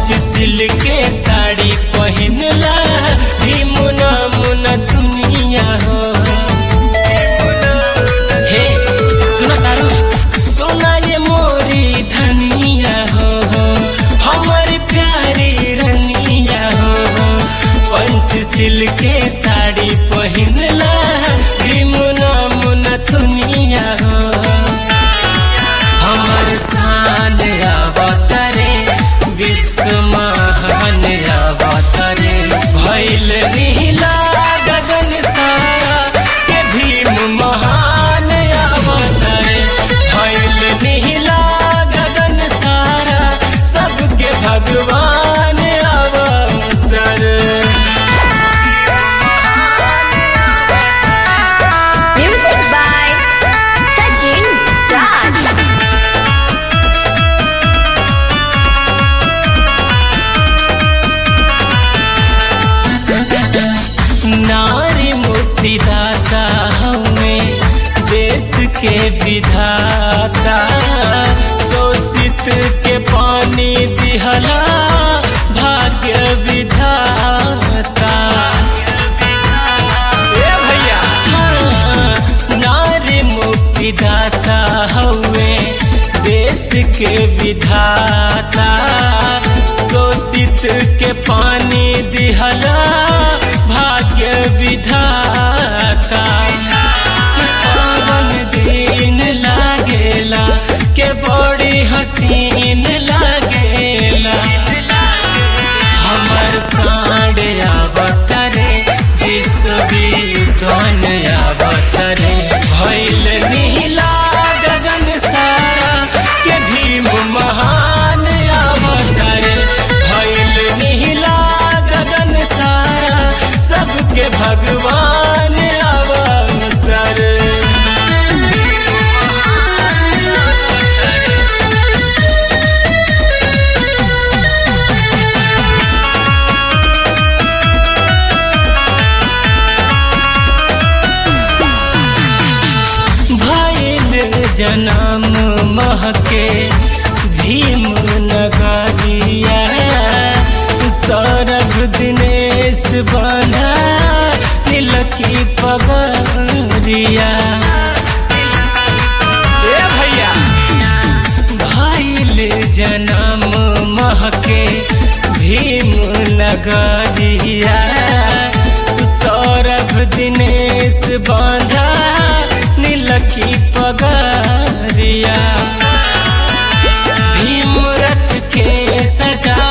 पंचशील के साड़ी पहिनला भीमुना मुना दुनिया हो हे सुना तारू सोना ये मोरी धनिया हो हमारी प्यारी रनिया हो पंचशील के साड़ी पहिनला भीमुना मुना दुनिया हो हमर शान अवतरे विश्व महान अवतरे भैल नीला गगन सारा के भीम महान अवतरे भैल नीला गगन सारा सबके भगवान अवतरे Music by Sajin Raj. नारी मुक्तिदाता हमें देश के विधाता शोषित के पानी दिहला भाग्य विधाता ए भैया हाँ, नारी मुक्तिदाता हमें देश के विधाता शोषित के पानी दिहला भाग्य विधाता पावन दिन लागेला के बड़ी हसीन लागेला हमर प्राण अवतरे विश्व विद्वान अवतरे भैल नीला गगन सारा के भीम महान अवतरे भैल नीला गगन सारा सबके भगवान अवतरे भैल जनम महके भीम नगरिया सौरभ दिनेश बना तिलकी पगरिया ए भैया भैल जनम महके भीम नगरिया सौरभ दिनेश बांधा नीलकी पगरिया भीम रथ के सजा